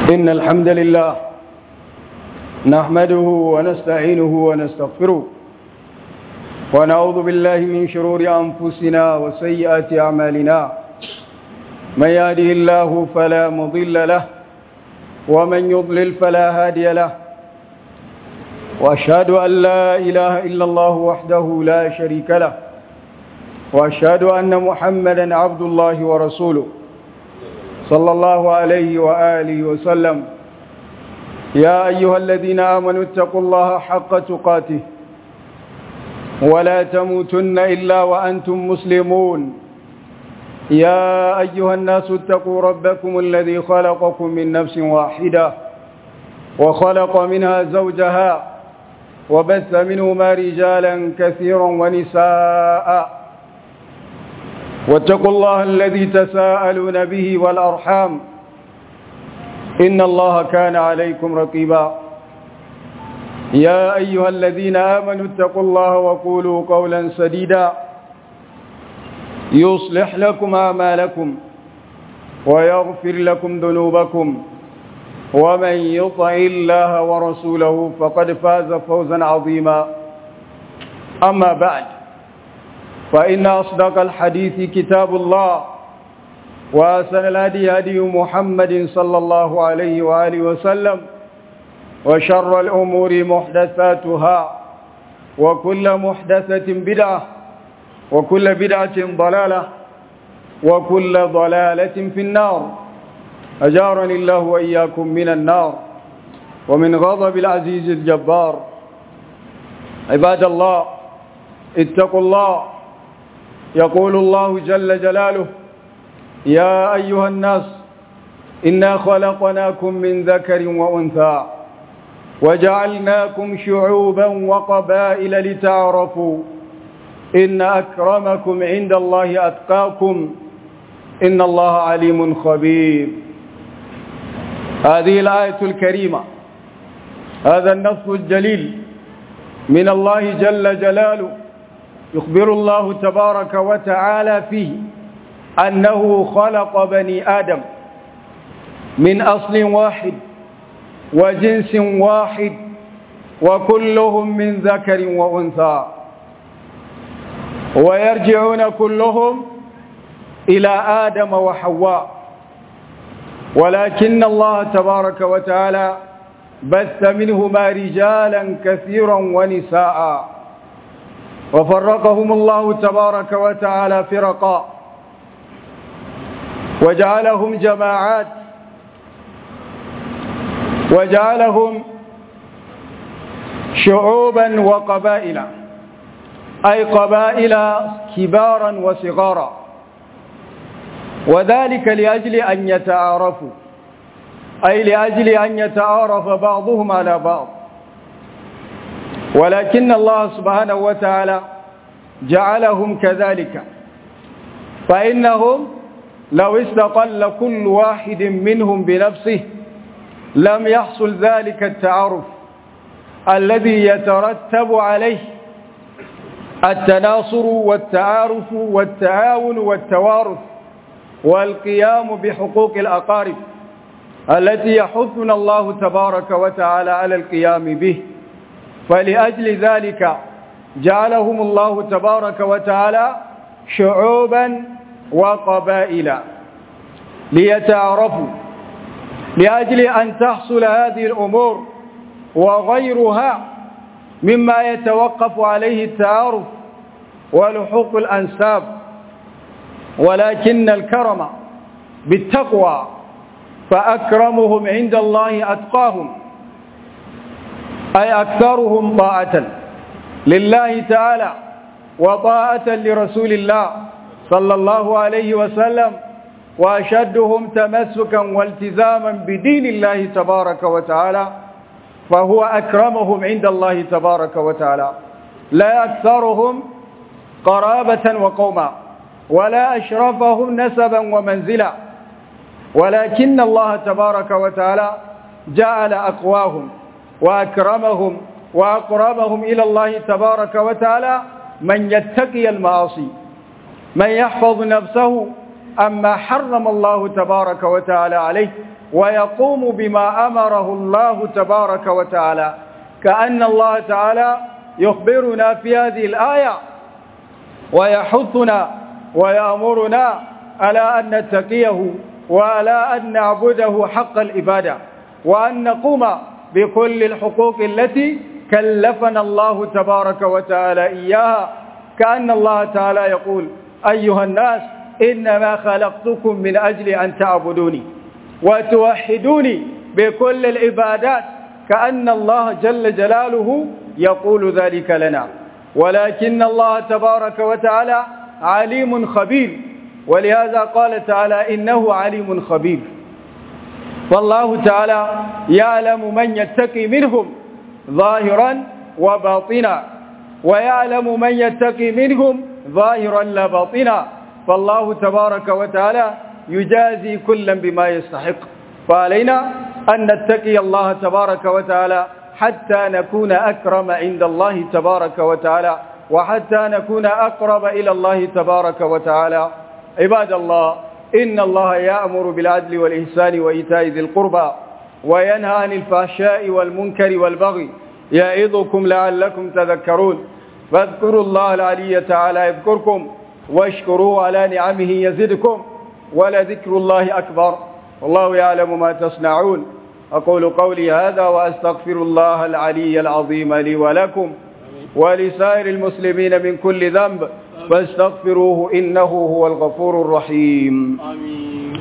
إن الحمد لله نحمده ونستعينه ونستغفره ونعوذ بالله من شرور أنفسنا وسيئات أعمالنا من يهده الله فلا مضل له ومن يضلل فلا هادي له وأشهد أن لا إله إلا الله وحده لا شريك له وأشهد أن محمدا عبد الله ورسوله صلى الله عليه وآله وسلم يا أيها الذين آمنوا اتقوا الله حق تقاته ولا تموتن إلا وأنتم مسلمون يا أيها الناس اتقوا ربكم الذي خلقكم من نفس واحدة وخلق منها زوجها وبث منهما رجالا كثيرا ونساء واتقوا الله الذي تساءلون به والأرحام إن الله كان عليكم رقيبا يا أيها الذين آمنوا اتقوا الله وقولوا قولا سديدا يصلح لكم أعمالكم ويغفر لكم ذنوبكم ومن يطع الله ورسوله فقد فاز فوزا عظيما أما بعد فإن أصدق الحديث كتاب الله وأسن الهدي هدي محمد صلى الله عليه وآله وسلم وشر الأمور محدثاتها وكل محدثة بدعة وكل بدعة ضلالة وكل ضلالة في النار أجارني الله وإياكم من النار ومن غضب العزيز الجبار عباد الله اتقوا الله يقول الله جل جلاله يا أيها الناس إنا خلقناكم من ذكر وأنثى وجعلناكم شعوبا وقبائل لتعرفوا إن أكرمكم عند الله أتقاكم إن الله عليم خبير هذه الآية الكريمة هذا النص الجليل من الله جل جلاله يخبر الله تبارك وتعالى فيه أنه خلق بني آدم من أصل واحد وجنس واحد وكلهم من ذكر وأنثى ويرجعون كلهم إلى آدم وحواء ولكن الله تبارك وتعالى بث منهما رجالا كثيرا ونساء وفرقهم الله تبارك وتعالى فرقا وجعلهم جماعات وجعلهم شعوبا وقبائل أي قبائل كبارا وصغارا وذلك لأجل أن يتعارفوا أي لأجل أن يتعارف بعضهم على بعض ولكن الله سبحانه وتعالى جعلهم كذلك فإنهم لو استقل كل واحد منهم بنفسه لم يحصل ذلك التعارف الذي يترتب عليه التناصر والتعارف والتعاون والتوارث والقيام بحقوق الأقارب التي يحثنا الله تبارك وتعالى على القيام به فلأجل ذلك جعلهم الله تبارك وتعالى شعوبا وقبائل ليتعارفوا لأجل أن تحصل هذه الأمور وغيرها مما يتوقف عليه التعارف ولحوق الأنساب ولكن الكرم بالتقوى فأكرمهم عند الله أتقاهم أي أكثرهم طاعة لله تعالى وطاعة لرسول الله صلى الله عليه وسلم وأشدهم تمسكا والتزاما بدين الله تبارك وتعالى فهو أكرمهم عند الله تبارك وتعالى لا أكثرهم قرابة وقوما ولا أشرفهم نسبا ومنزلا ولكن الله تبارك وتعالى جعل أقواهم وأكرمهم وأقربهم إلى الله تبارك وتعالى من يتقي المعاصي من يحفظ نفسه أما حرم الله تبارك وتعالى عليه ويقوم بما أمره الله تبارك وتعالى كأن الله تعالى يخبرنا في هذه الآية ويحثنا ويأمرنا على أن نتقيه وعلى أن نعبده حق الإبادة وأن نقوم بكل الحقوق التي كلفنا الله تبارك وتعالى إياها كأن الله تعالى يقول أيها الناس إنما خلقتكم من أجل أن تعبدوني وتوحدوني بكل العبادات كأن الله جل جلاله يقول ذلك لنا ولكن الله تبارك وتعالى عليم خبير ولهذا قال تعالى إنه عليم خبير والله تعالى يعلم من يتقي منهم ظاهرا وباطنا ويعلم من يتقي منهم ظاهرا لا باطنا فالله تبارك وتعالى يجازي كلا بما يستحق فعلينا أن نتقي الله تبارك وتعالى حتى نكون أكرم عند الله تبارك وتعالى وحتى نكون أقرب إلى الله تبارك وتعالى عباد الله إن الله يأمر بالعدل والإحسان وإيتاء ذي القربى وينهى عن الفحشاء والمنكر والبغي يعظكم لعلكم تذكرون فاذكروا الله العلي تعالى يذكركم واشكروه على نعمه يزدكم ولذكر الله أكبر والله يعلم ما تصنعون أقول قولي هذا وأستغفر الله العلي العظيم لي ولكم ولسائر المسلمين من كل ذنب فاستغفروه إنه هو الغفور الرحيم آمين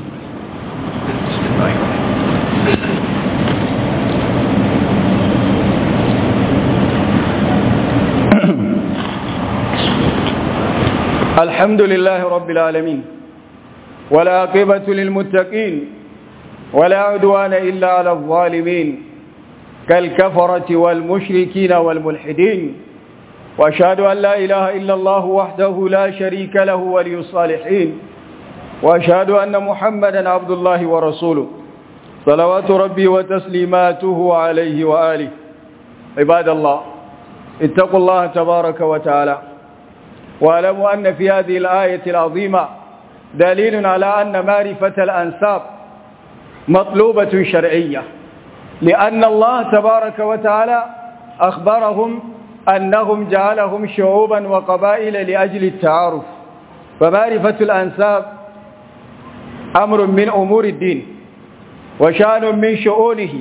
الحمد لله رب العالمين والعاقبة للمتقين ولا عدوان إلا على الظالمين كالكفرة والمشركين والملحدين وأشهد أن لا إله إلا الله وحده لا شريك له ولي الصالحين وأشهد أن محمدا عبد الله ورسوله صلوات ربي وتسليماته عليه وآله عباد الله اتقوا الله تبارك وتعالى واعلموا أن في هذه الآية العظيمة دليل على أن معرفة الأنساب مطلوبة شرعية لأن الله تبارك وتعالى أخبرهم أنهم جعلهم شعوبا وقبائل لأجل التعارف فمعرفة الأنساب أمر من أمور الدين وشان من شؤونه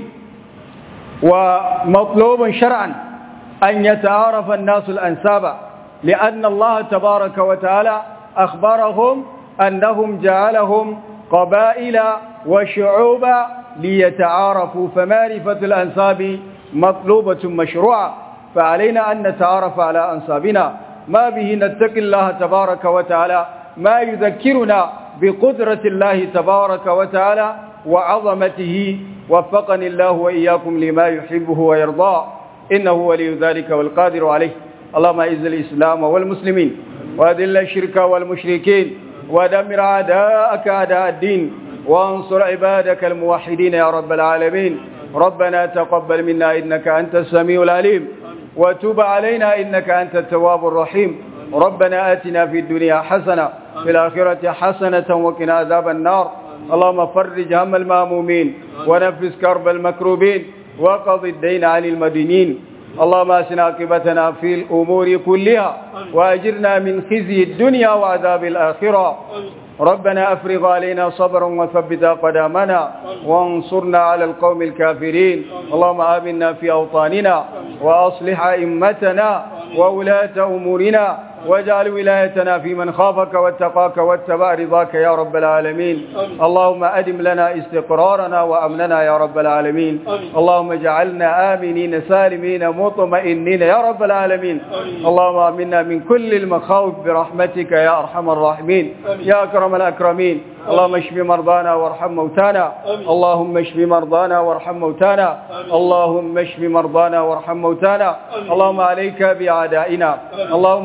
ومطلوب شرعا أن يتعارف الناس الأنساب لأن الله تبارك وتعالى أخبرهم أنهم جعلهم قبائل وشعوبا ليتعارفوا فمعرفة الأنساب مطلوبة مشروعة فعلينا أن نتعارف على أنسابنا ما به نتقي الله تبارك وتعالى ما يذكرنا بقدرة الله تبارك وتعالى وعظمته وفقني الله وإياكم لما يحبه ويرضاه إنه ولي ذلك والقادر عليه اللهم اعز الإسلام والمسلمين وأذل الشرك والمشركين ودمر أعداءك أعداء الدين وانصر عبادك الموحدين يا رب العالمين ربنا تقبل منا إنك أنت السميع العليم وتوب علينا إنك أنت التواب الرحيم ربنا آتنا في الدنيا حسنة في الآخرة حسنة وقنا عذاب النار اللهم فرج هم المامومين ونفس كرب المكروبين وقض الدين عن المدينين اللهم اسن عاقبتنا في الامور كلها واجرنا من خزي الدنيا وعذاب الاخره ربنا افرغ علينا صبرا وثبت اقدامنا وانصرنا على القوم الكافرين اللهم امنا في اوطاننا واصلح ائمتنا وولاة امورنا واجعل ولايتنا في من خافك واتقاك واتبع رضاك يا رب العالمين اللهم أدم لنا استقرارنا وأمننا يا رب العالمين اللهم اجعلنا آمنين سالمين مطمئنين يا رب العالمين اللهم آمنا من كل المخاوف برحمتك يا أرحم الراحمين يا أكرم الأكرمين اللهم اشف مرضانا وارحم موتانا اللهم اشف مرضانا وارحم موتانا اللهم اشف مرضانا وارحم موتانا اللهم عليك بأعدائنا اللهم عليك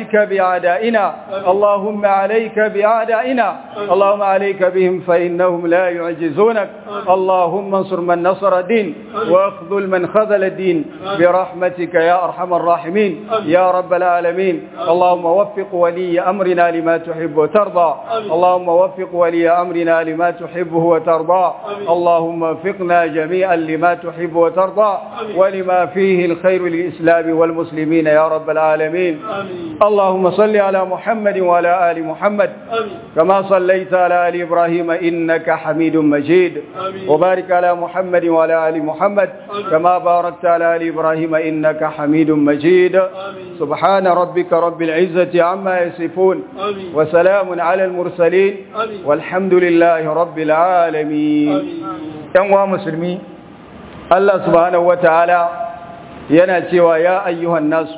عليك بأعدائنا اللهم عليك بأعدائنا اللهم عليك بهم فإنهم لا يعجزونك اللهم انصر من نصر الدين واخذل من خذل الدين برحمتك يا أرحم الراحمين يا رب العالمين اللهم وفق ولي أمرنا لما تحب وترضى اللهم وفق ولي أمرنا لما تحبه وترضى اللهم وفقنا جميعا لما تحب وترضى ولما فيه الخير للإسلام والمسلمين يا رب العالمين اللهم صل على محمد وعلى آل محمد كما صليت على آل إبراهيم إنك حميد مجيد وبارك على محمد وعلى آل محمد كما باركت على آل إبراهيم إنك حميد مجيد سبحان ربك رب العزة عما يصفون وسلام على المرسلين والحمد لله رب العالمين ينوى مسلمين الله سبحانه وتعالى يناتي ويا أيها الناس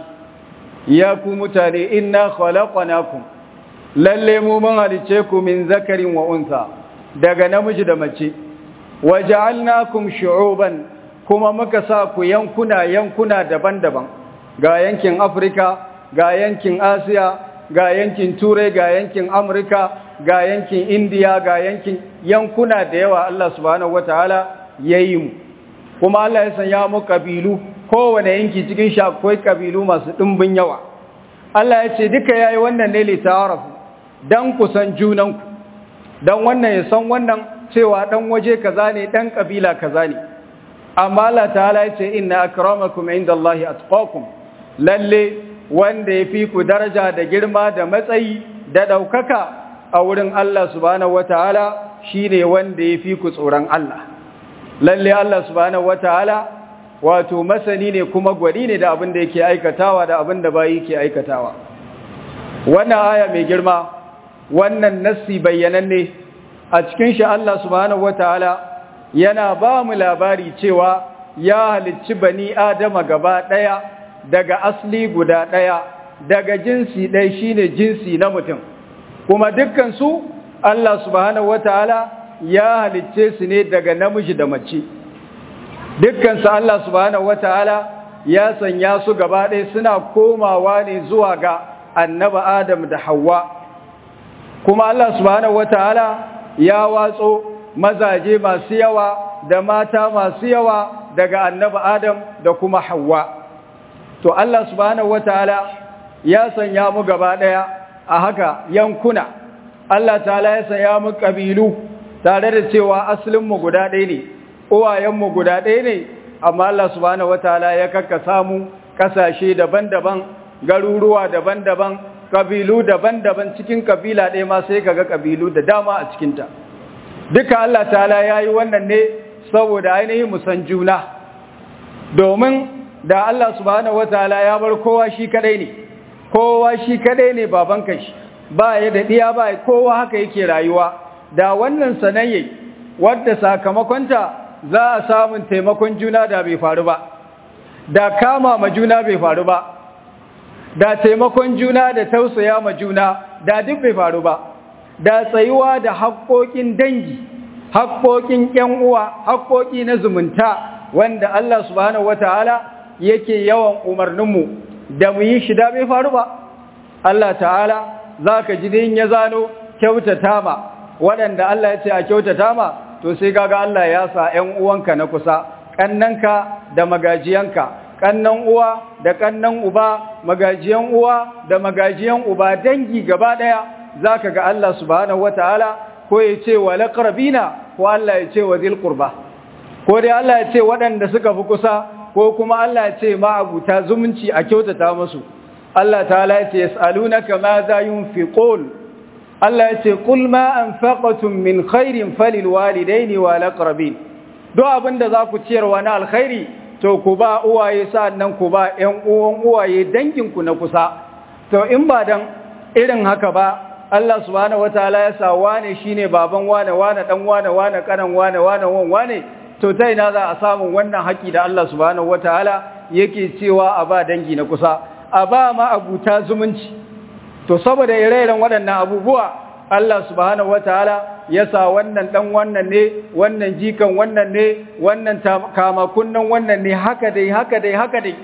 ya ku mutane inna khalaqnakum lalle mu mun halice ku min zakarin wa unsa daga namiji da mace waja'alnakum shu'uban kuma muka sa ku yankuna yankuna daban-daban ga yankin Afrika ga yankin Asiya ga yankin Turai ga yankin Amurka ga yankin India ga yankin yankuna da yawa Allah subhanahu wataala yayi mu kuma Allah ya sanya mu kabilu kowane yanki cikin shi akwai kabilu masu ɗimbin yawa Allah ya ce duka yayi wannan ne litarafu dan kusan junanku dan wannan ya san wannan cewa dan waje kaza ne dan kabila kaza ne amma Allah ta'ala ya ce inna akramakum indallahi atqakum lalle wanda yafi ku daraja da girma da matsayi da daukaka a wurin Allah subhanahu wataala shine wanda yafi ku tsoron Allah lalle Allah subhanahu wataala wato masani ne kuma gwani ne da abin da yake aikatawa da abin da bayi ke aikatawa wannan aya mai girma wannan nassi bayyananne a cikin shi Allah subhanahu wataala yana ba mu labari cewa ya halicci bani adama gaba daya daga asli guda daya daga jinsi ɗaya shine jinsi na mutum kuma dukkan su Allah subhanahu wataala ya halicce su ne daga namiji da mace dukkansu Allah subhanahu wata'ala ya sanya su gaba ɗaya suna komawa ne zuwa ga annaba Adam da Hawwa kuma Allah subhanahu wata'ala ya watso mazaje masu yawa da mata masu yawa daga annaba Adam da kuma Hawwa to Allah subhanahu wata'ala ya sanya mu gaba ɗaya a haka yankuna Allah ta'ala ya sanya mu kabilu tare da cewa asalinmu guda ɗaya ne uwayenmu guda ɗaya ne amma Allah subhanahu wataala ya kakkasa mu kasashe daban-daban garuruwa daban-daban kabilu daban-daban cikin kabila ɗaya ma sai kaga kabilu da dama a cikinta duka Allah ta'ala ya yi wannan ne saboda ainihin musan juna domin da Allah subhanahu wataala ya bar kowa shi kadai ne kowa shi kadai ne baban kashi ba ya da diya ba kowa haka yake rayuwa da wannan sanayye wadda sakamakonta za a samun taimakon juna da bai faru ba da kama ma juna bai faru ba da taimakon juna da tausaya ma juna da duk bai faru ba da tsayuwa da haƙoƙin dangi haƙoƙin ƴan uwa haƙoƙi na zumunta wanda Allah subhanahu wataala yake yawan umarninmu da mu yi shi da bai faru ba Allah ta'ala zaka ji din ya zano kyautata ma waɗanda Allah ya ce a kyautata ma to sai kaga Allah ya sa ƴan uwanka na kusa kannanka da magajiyanka kannan uwa da kannan uba magajiyan uwa da magajiyan uba dangi gaba daya zaka ga Allah subhanahu wataala ko ya ce wa laqrabina ko Allah ya ce wa zil qurba ko dai Allah ya ce waɗanda suka fi kusa ko kuma Allah ya ce ma abuta zumunci a kyautata musu Allah ta'ala ya ce yas'alunaka ma za yunfiqun Allah ya ce kul ma anfaqatum min khairin falil walidaini wal aqrabin do abinda za ku ciyarwa na alkhairi to ku ba uwaye sannan ku ba ƴan uwan uwaye dangin ku na kusa to in ba dan irin haka ba Allah subhanahu wataala ya sa wane shine baban wane wane dan wane wane kanan wane wane wan wane to ta ina za a samu wannan haƙi da Allah subhanahu wataala yake cewa a ba dangi na kusa a ba ma abuta zumunci to saboda ire-iren waɗannan abubuwa Allah subhanahu wataala ya sa wannan dan wannan ne wannan jikan wannan ne wannan kama kunnan wannan ne haka dai haka dai haka dai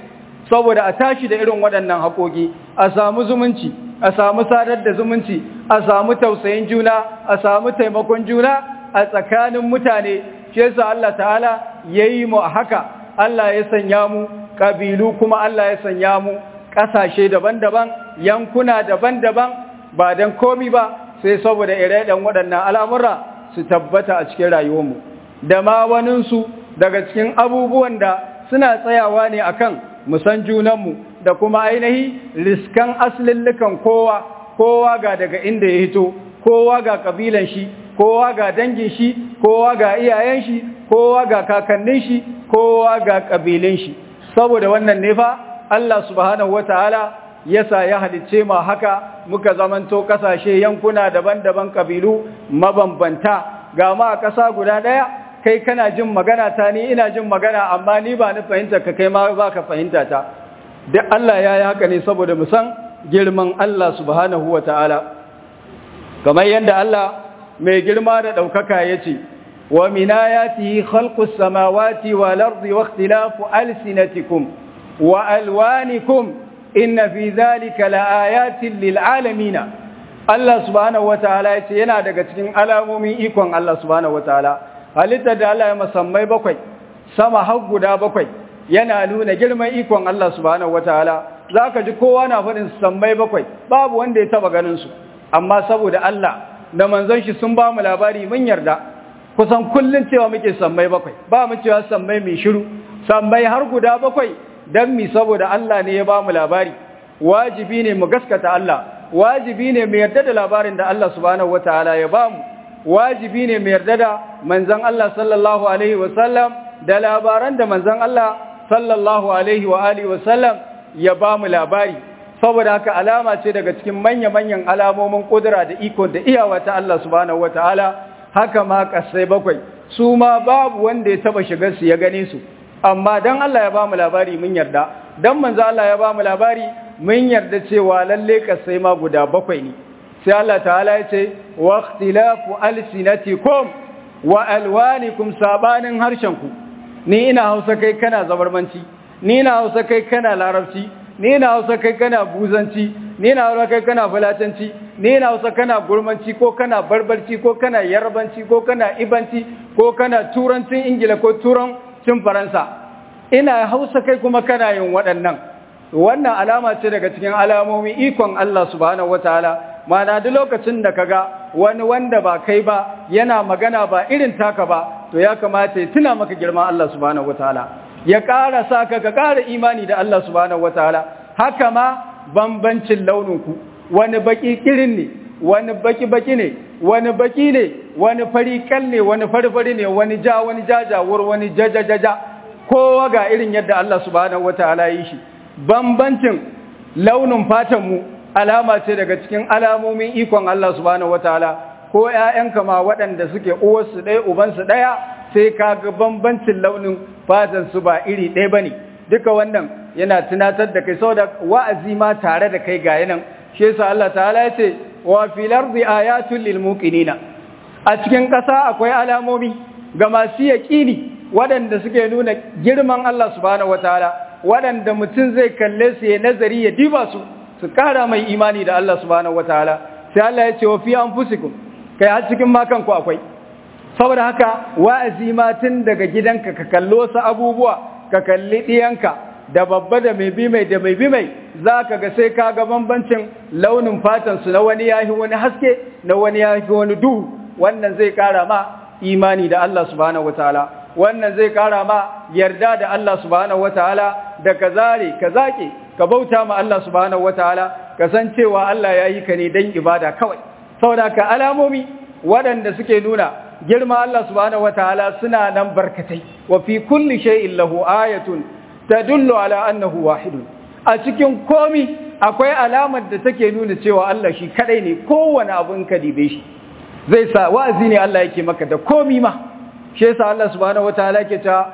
saboda a tashi da irin waɗannan haƙoƙi a samu zumunci a samu sadar da zumunci a samu tausayin juna a samu taimakon juna a tsakanin mutane shi yasa Allah ta'ala yayi mu haka Allah ya sanya mu kabilu kuma Allah ya sanya mu ƙasashe daban-daban yankuna daban-daban ba dan komi ba sai saboda ire-iren waɗannan al'amura su tabbata a cikin rayuwarmu da ma waninsu daga cikin abubuwan da suna tsayawa ne akan musan junanmu da kuma ainihi riskan aslillukan kowa kowa ga daga inda ya hito kowa ga kabilan shi kowa ga dangin shi kowa ga iyayen shi kowa ga kakannin shi kowa ga kabilun shi saboda wannan ne fa Allah subhanahu wataala yasa ya halicce ma haka muka zamanto kasashe yankuna daban-daban kabilu mabambanta ga ma a ƙasa guda ɗaya kai kana jin magana ta ni ina jin magana amma ni ba ni fahimta ka kai ma ba ka fahimta ta duk Allah ya yi haka ne saboda mu san girman Allah subhanahu wa ta'ala kamar yadda Allah mai girma da ɗaukaka ya ce wa minayatihi khalqus samawati wal ardi wa ikhtilafu alsinatikum wa alwanikum inna fi dhalika laayatin lil alamin Allah subhanahu wa ta'ala ya ce yana daga cikin alamomin ikon Allah subhanahu wa ta'ala halittar da Allah ya musammai bakwai sama har guda bakwai yana nuna girman ikon Allah subhanahu wataala zaka ji kowa na faɗin sammai bakwai babu wanda ya taba ganin su amma saboda Allah da manzon shi sun ba mu labari mun yarda kusan kullun cewa muke sammai bakwai ba mu cewa sammai mai shiru sammai har guda bakwai dan mi saboda Allah ne ya ba mu labari wajibi ne mu gaskata Allah wajibi ne mu yarda da labarin da Allah subhanahu wataala ya ba mu wajibi ne mai yarda da manzan Allah sallallahu Alaihi wasallam da labaran da manzan Allah sallallahu Alaihi wa Alihi wasallam ya ba mu labari saboda haka alama ce daga cikin manya-manyan alamomin ƙudura da iko da iyawa ta Allah subhanahu wa ta'ala haka ma ƙasai bakwai su ma babu wanda ya taba shigar su ya gane su amma dan Allah ya ba mu labari mun yarda dan manzan Allah ya ba mu labari mun yarda cewa lalle ƙasai ma guda bakwai ne sai Allah ta'ala ya ce wa ikhtilafu alsinatikum wa alwanikum sabanin harshenku ni ina Hausa kai kana zabarmanci ni ina Hausa kai kana larabci ni ina Hausa kai kana buzanci ni ina Hausa kai kana fulatanci ni ina Hausa kana gurmanci ko kana barbarci ko kana yarbanci ko kana ibanci ko kana turancin ingila ko turancin faransa ina Hausa kai kuma kana yin waɗannan wannan alama ce daga cikin alamomin ikon Allah subhanahu wataala mana duk lokacin da kaga wani wanda ba kai ba yana magana ba irin taka ba to ya kamata ya tuna maka girman Allah subhanahu wataala ya ƙara sa ka ka ƙara imani da Allah subhanahu wataala haka ma bambancin launin ku wani baki kirin ne wani baki baki ne wani baki ne wani fari kal ne wani farfari ne wani ja wani jajawur wani jajajaja kowa ga irin yadda Allah subhanahu wataala yi shi bambancin launin fatan mu alama ce daga cikin alamomin ikon Allah subhanahu wataala ko ƴaƴanka ma waɗanda suke uwarsu ɗaya ubansu ɗaya sai ka ga bambancin launin fatan su ba iri ɗaya bane duka wannan yana tunatar da kai saboda wa'azi ma tare da kai ga yanan shi yasa Allah ta'ala ya ce wa fil ardi ayatul lil muqinina a cikin ƙasa akwai alamomi ga masu yaƙini waɗanda suke nuna girman Allah subhanahu wataala waɗanda mutum zai kalle su ya nazari ya diba su su kara mai imani da Allah subhanahu wataala sai Allah ya ce wa fi anfusikum kai har cikin makan ku akwai saboda haka wa'azi ma tun daga gidanka ka kallo su abubuwa ka kalli diyanka da babba da mai bi mai da mai bi mai zaka ga sai ka ga bambancin launin fatan su na wani yahi wani haske na wani yahi wani duhu wannan zai kara ma imani da Allah subhanahu wataala wannan zai kara ma yarda da Allah subhanahu wataala da ka zare ka zake ka bauta ma Allah subhanahu wataala ka san cewa Allah ya yi ka ne dan ibada kawai saboda ka alamomi waɗanda suke nuna girma Allah subhanahu wataala suna nan barkatai wa fi kulli shay'in lahu ayatun tadullu ala annahu wahidun a cikin komi akwai alamar da take nuna cewa Allah shi kadai ne kowane abun ka dibe shi zai sa wa'azi ne Allah yake maka da komi ma shi yasa Allah subhanahu wataala yake ta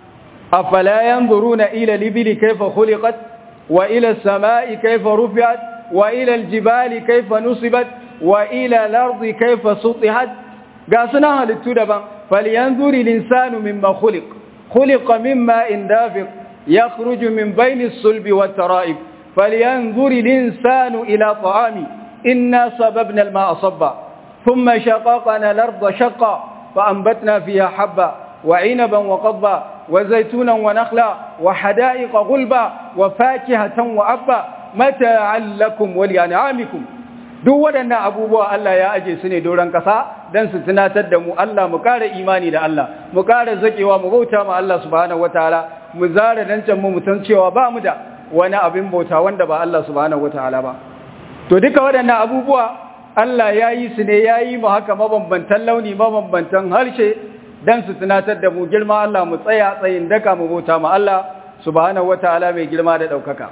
afala yanzuruna ila libili kayfa khuliqat wa ila as-sama'i kayfa rufi'at wa ila al-jibali kayfa nusibat wa ila al-ardi kayfa sutihat ga sunan halittu daban falyanzuri al-insanu mimma khuliq khuliqa mimma indafiq يخرج من بين الصلب والترائب فلينظر الإنسان إلى طعامه إنا صببنا الماء صبا ثم شققنا الأرض شقا فأنبتنا فيها حبا وعنبا وقضبا وزيتونا ونخلا وحدائق غلبا وفاكهة وأبا متاعا لكم ولأنعامكم duk waɗannan abubuwa Allah ya aje su ne doron ƙasa don su tunatar da mu Allah mu ƙara imani da Allah mu ƙara zaƙewa mu bauta ma Allah subhanahu wataala mu zara dancan mu mutan cewa ba mu da wani abin bauta wanda ba Allah subhanahu wataala ba to duka waɗannan abubuwa Allah ya yi su ne ya yi mu haka mabambantan launi mabambantan harshe don su tunatar da mu girma Allah mu tsaya tsayin daka mu bauta ma Allah subhanahu wataala mai girma da ɗaukaka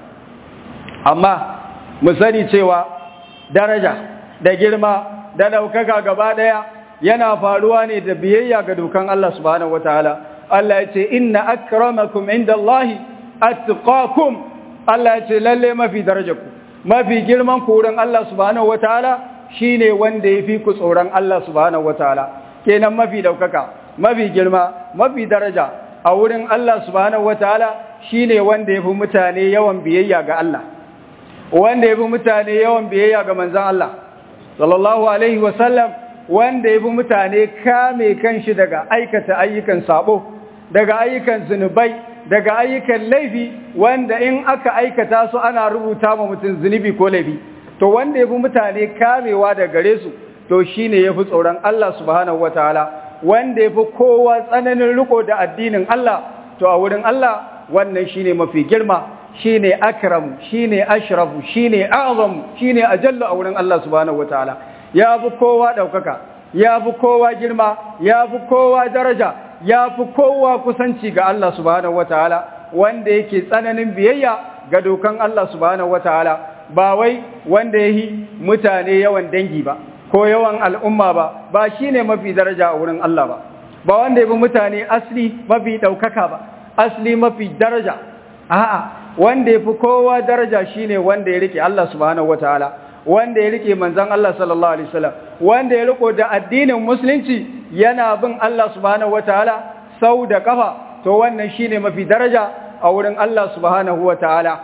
amma mu sani cewa daraja da girma da ɗaukaka gaba ɗaya yana faruwa ne da biyayya ga dokan Allah subhanahu wataala Allah ya ce inna akramakum indallahi atqakum Allah ya ce lalle mafi darajarku mafi girman ku wurin Allah subhanahu wataala shine wanda yafi ku tsoron Allah subhanahu wataala kenan mafi ɗaukaka mafi girma mafi daraja a wurin Allah subhanahu wataala shine wanda yafi mutane yawan biyayya ga Allah wanda ya bi mutane yawan biyayya ga manzan Allah sallallahu alaihi wasallam wanda ya bi mutane kame kanshi daga aikata ayyukan sabo daga ayyukan zunubai daga ayyukan laifi wanda in aka aikata su ana rubuta ma mutum zunubi ko laifi to wanda ya bi mutane kamewa daga gare su to shine yafi tsoron Allah subhanahu wataala wanda yafi kowa tsananin riko da addinin Allah to a wurin Allah wannan shine mafi girma shine akramu shine ashrafu shine a'zamu shine ajallu a wurin Allah subhanahu wataala ya fi kowa daukaka ya fi kowa girma ya fi kowa daraja ya fi kowa kusanci ga Allah subhanahu wataala wanda yake tsananin biyayya ga dokan Allah subhanahu wataala ba wai wanda yayi mutane yawan dangi ba ko yawan al'umma ba ba shine mafi daraja a wurin Allah ba ba wanda yabi mutane asli mafi daukaka ba asli mafi daraja a'a wanda ya fi kowa daraja shine wanda ya rike Allah subhanahu wataala wanda ya rike manzon Allah sallallahu alaihi wasallam wanda ya riko da addinin musulunci yana bin Allah subhanahu wataala sau da kafa to wannan shine mafi daraja a wurin Allah subhanahu wataala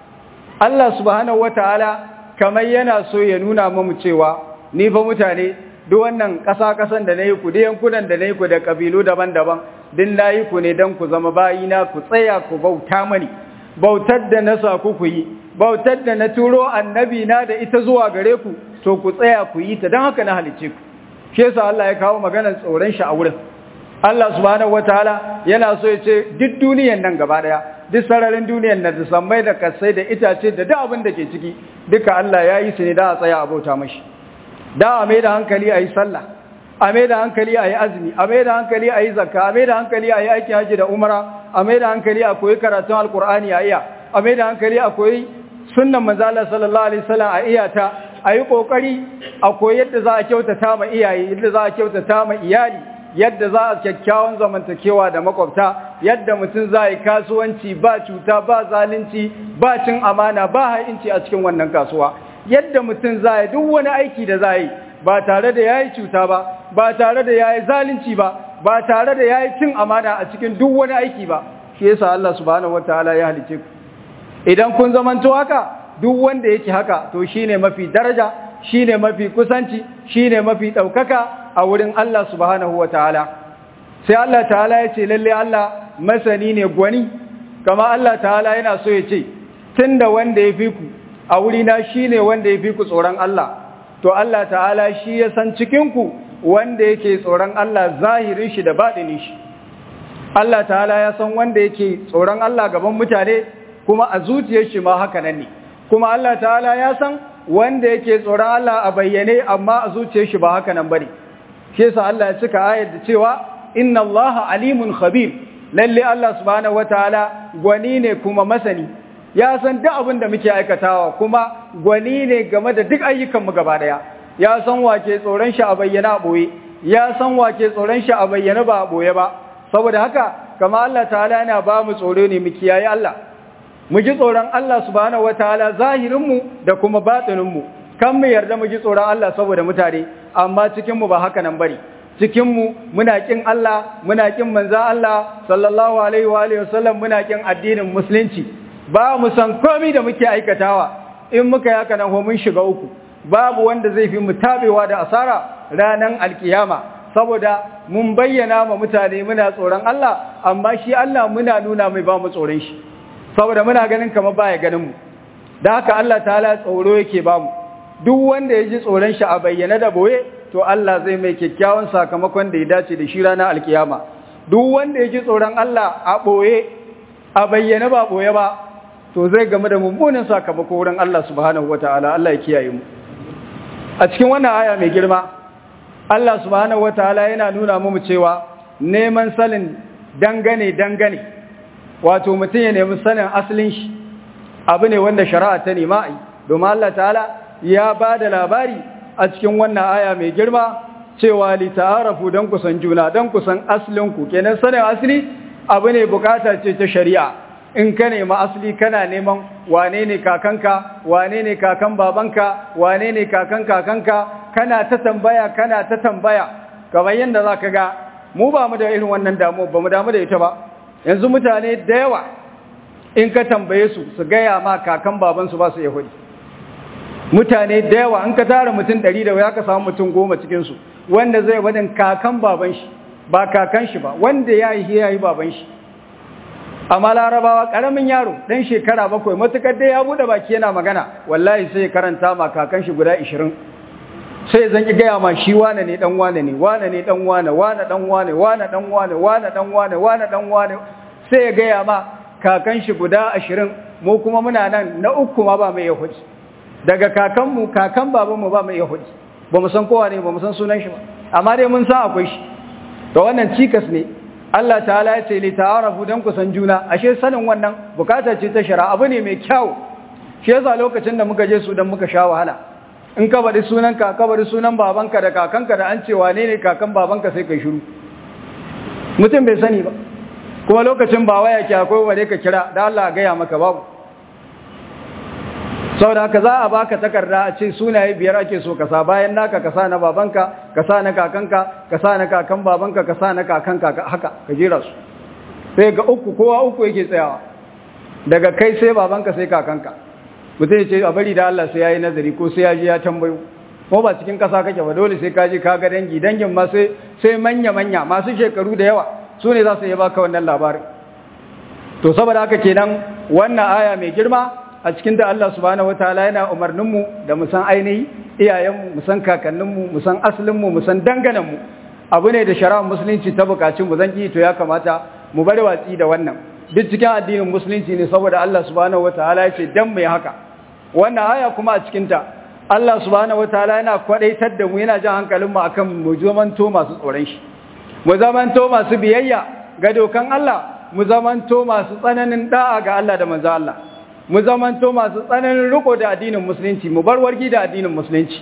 Allah subhanahu wataala kamar yana so ya nuna mu cewa ni fa mutane duk wannan ƙasa-ƙasan da nayi ku da yankunan da nayi ku da kabilu daban-daban din nayi ku ne dan ku zama bayina ku tsaya ku bauta mani bautar da na sa ku yi bautar da na turo annabi na da ita zuwa gare ku to ku tsaya ku yi ta don haka na halice ku shi yasa Allah ya kawo maganar tsoron shi a wurin Allah subhanahu wataala yana so ya ce duk duniyan nan gaba daya duk sararin duniyan nan da sammai da kasai da itace da duk abin da ke ciki duka Allah ya yi su ne da a tsaya a bauta mashi da a mai da hankali a yi sallah a mai da hankali a yi azumi a mai da hankali a yi zakka a mai da hankali a yi aikin haji da umara a mai da hankali a koyi karatun alkur'ani a iya a mai da hankali a koyi sunnan manzala sallallahu alaihi wasallam a iya ta a yi kokari a koyi yadda za a kyautata ma iyaye yadda za a kyautata ma iyali yadda za a kyakkyawan zamantakewa da makwabta yadda mutum za yi kasuwanci ba cuta ba zalunci ba cin amana ba ha'inci a cikin wannan kasuwa yadda mutum za yi duk wani aiki da za yi ba tare da ya yi cuta ba ba tare da ya yi zalunci ba ba tare da ya yi cin amana a cikin duk wani aiki ba shi yasa Allah subhanahu wataala ya halice ku idan kun zamanto haka duk wanda yake haka to shine mafi daraja shine mafi kusanci shine mafi daukaka a wurin Allah subhanahu wataala sai Allah ta'ala ya ce lalle Allah masani ne gwani kama Allah ta'ala yana so ya ce tunda wanda ya fi ku a wurina shine wanda ya fi ku tsoron Allah to Allah ta'ala shi ya san cikin ku wanda yake tsoron Allah zahirin shi da baɗinin shi Allah ta'ala ya san wanda yake tsoron Allah gaban mutane kuma a zuciyar shi ma haka nan ne kuma Allah ta'ala ya san wanda yake tsoron Allah a bayyane amma a zuciyar shi ba haka nan bane shi yasa Allah ya cika ayar da cewa inna Allah alimun khabir lalle Allah subhanahu wataala gwani ne kuma masani ya san duk abin da muke aikatawa kuma gwani ne game da duk ayyukan mu gaba daya ya san wake tsoron shi a bayyana a boye ya san wake tsoron shi a bayyana ba a boye ba saboda haka kama Allah ta'ala yana ba mu tsoro ne mu kiyaye Allah mu ji tsoron Allah subhanahu wataala zahirin mu da kuma batinin mu kan mu yarda mu ji tsoron Allah saboda mutane amma cikin mu ba haka nan bari cikin mu muna kin Allah muna kin manzon Allah sallallahu alaihi wa alihi wasallam muna kin addinin musulunci ba mu san komai da muke aikatawa in muka yi haka nan mun shiga uku babu wanda zai fi mu tabewa da asara ranan alkiyama saboda mun bayyana ma mutane muna tsoron Allah amma shi Allah muna nuna mai ba mu tsoron shi saboda muna ganin kamar baya ganin mu da haka Allah ta'ala tsoro yake ba mu duk wanda ya ji tsoron shi a bayyana da boye to Allah zai mai kyakkyawan sakamakon da ya dace da shi ranar alkiyama duk wanda ya ji tsoron Allah a boye a bayyana ba boye ba to zai game da mummunan sakamako wurin Allah subhanahu wataala Allah ya kiyaye mu a cikin wannan aya mai girma Allah subhanahu wataala yana nuna mu cewa neman sanin dangane dangane wato mutum ya nemi sanin asalin shi abu ne wanda shari'a ta nema ai domin Allah ta'ala ya ba da labari a cikin wannan aya mai girma cewa li ta'arafu dan kusan juna dan kusan aslin ku kenan sanin asali abu ne bukata ce ta shari'a in ka nemi asali kana neman wane ne kakanka wane ne kakan babanka wane ne kakan kakanka kana ta tambaya kana ta tambaya kamar yadda za ka ga mu ba mu da irin wannan damu ba mu damu da ita ba yanzu mutane da yawa in ka tambaye su su gaya ma kakan babansu ba su yahudi mutane da yawa in ka tara mutum ɗari da ya ka samu mutum goma cikinsu wanda zai wadin kakan baban shi ba kakan shi ba wanda ya yi ya yi baban shi amma larabawa ƙaramin yaro ɗan shekara bakwai matuƙar dai ya buɗe baki yana magana wallahi sai karanta ma kakan shi guda ishirin sai zan ki gaya ma shi wane ne dan wane ne wane ne dan wane wane dan wane wane dan wane wane dan wane wane dan wane sai ya gaya ma kakan shi guda ashirin mu kuma muna nan na uku ma ba mai yahudi daga kakanmu kakan babanmu ba mai yahudi ba mu san kowa ne ba mu san sunan shi ba amma dai mun san akwai shi to wannan cikas ne Allah ta'ala ya ce li ta'arafu dan ku san juna ashe sanin wannan bukata ce ta shari'a abu ne mai kyau shi yasa lokacin da muka je su dan muka sha wahala in ka bari sunan ka ka bari sunan babanka da kakanka da an ce wane ne kakan babanka sai kai shiru mutum bai sani ba kuma lokacin ba waya ke akwai wale ka kira da Allah gaya maka babu saboda haka za a baka takarda a ce sunaye biyar ake so ka sa bayan naka ka sa na babanka ka sa na kakanka ka sa na kakan babanka ka sa na kakanka haka ka jira su sai ga uku kowa uku yake tsayawa daga kai sai babanka sai kakanka mutum ya ce a bari da Allah sai ya yi nazari ko sai ya ji ya tambayo ko ba cikin ƙasa kake ba dole sai ka je ka ga dangi dangin ma sai sai manya-manya masu shekaru da yawa su ne za su yi baka wannan labarin to saboda haka kenan wannan aya mai girma a cikin da Allah subhanahu wataala yana umarnin mu da mu san ainihi iyayenmu mu san kakanninmu mu san asalinmu mu san dangananmu abu ne da shari'ar musulunci ta buƙaci mu zan to ya kamata mu bari watsi da wannan duk cikin addinin musulunci ne saboda Allah subhanahu wataala ya ce dan mai haka wannan aya kuma a cikin ta Allah subhanahu wataala yana kwadaitar da mu yana jan hankalin mu akan mu zamanto masu tsoron shi mu zamanto masu biyayya ga dokan Allah mu zamanto masu tsananin da'a ga Allah da manzo Allah mu zamanto masu tsananin riko da addinin musulunci mu bar wargi da addinin musulunci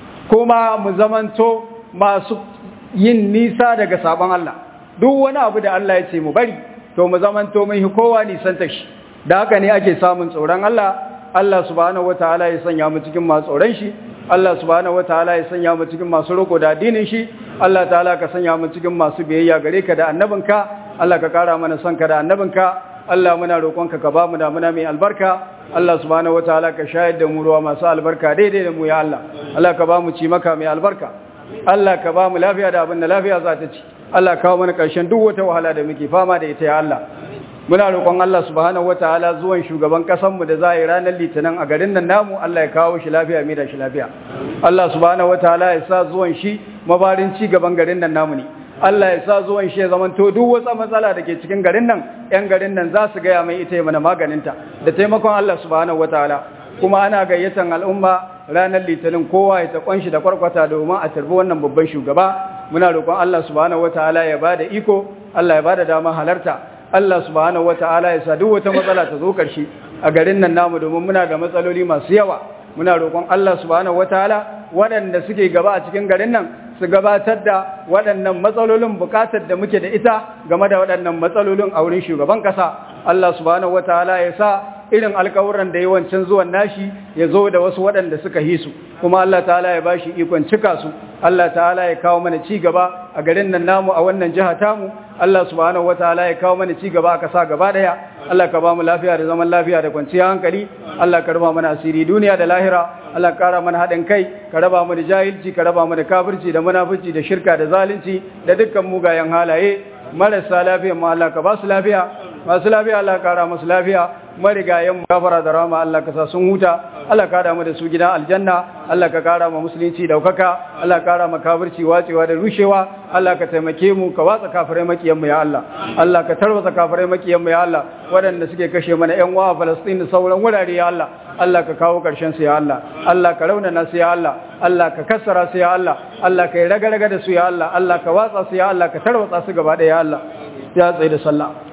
kuma mu zamanto masu yin nisa daga sabon Allah duk wani abu da Allah ya ce mu bari to mu zamanto mun hi kowa nisan ta shi da haka ne ake samun tsoron Allah Allah subhanahu wataala ya sanya mu cikin masu tsoron shi Allah subhanahu wataala ya sanya mu cikin masu riko da addinin shi Allah ta'ala ka sanya mu cikin masu biyayya gare ka da annabinka Allah ka kara mana son ka da annabinka Allah muna roƙonka ka ba mu damuna mai albarka Allah subhanahu wataala ka shayar da mu ruwa masu albarka daidai da mu ya Allah Allah ka ba mu ci maka mai albarka Allah ka ba mu lafiya da abin da lafiya za ta ci Allah kawo mana ƙarshen duk wata wahala da muke fama da ita ya Allah muna roƙon Allah subhanahu wataala zuwan shugaban ƙasar mu da za a yi ranar litinin a garin nan namu Allah ya kawo shi lafiya mai da shi lafiya Allah subhanahu wataala ya sa zuwan shi mabarin ci gaban garin nan namu ne Allah ya sa zuwan shi ya zamanto duk wata matsala da ke cikin garin nan ƴan garin nan za su gaya mai ita ya mana maganinta da taimakon Allah subhanahu wataala kuma ana gayyatan al'umma ranar litinin kowa ya ta kwanshi da kwarkwata domin a tarbi wannan babban shugaba muna roƙon Allah subhanahu wataala ya bada iko Allah ya bada dama halarta Allah subhanahu wataala ya sa duk wata matsala ta zo ƙarshe a garin nan namu domin muna da matsaloli masu yawa muna roƙon Allah subhanahu wataala waɗanda suke gaba a cikin garin nan su gabatar da waɗannan matsalolin buƙatar da muke da ita game da waɗannan matsalolin a wurin shugaban ƙasa Allah subhanahu wataala ya sa irin alkawuran da yawancin zuwan nashi ya zo da wasu waɗanda suka yi su kuma Allah ta'ala ya bashi ikon cika su Allah ta'ala ya kawo mana ci gaba a garin nan namu a wannan jiha tamu Allah subhanahu wataala ya kawo mana ci gaba a kasa gaba daya Allah ka ba mu lafiya da zaman lafiya da kwanciyar hankali Allah ka raba mana asiri duniya da lahira Allah ka kara mana haɗin kai ka raba mu da jahilci ka raba mu da kafirci da munafici da shirka da zalunci da dukkan mugayen halaye marasa lafiya ma Allah ka ba su lafiya masu lafiya Allah ka kara musu lafiya marigayen mu gafara da rama Allah ka sa sun huta Allah ka damu da su gidan aljanna Allah ka kara ma musulunci daukaka Allah ka kara ma kafirci wacewa da rushewa Allah ka taimake mu ka watsa kafirai makiyan mu ya Allah Allah ka tarwatsa kafirai makiyan mu ya Allah waɗanda suke kashe mana ƴan uwa a Palestine da sauran wurare ya Allah Allah ka kawo ƙarshen su ya Allah Allah ka raunana su ya Allah Allah ka kassara su ya Allah Allah ka yi raga-raga da su ya Allah Allah ka watsa su ya Allah ka tarwatsa su gaba ɗaya ya Allah ya tsaye da sallah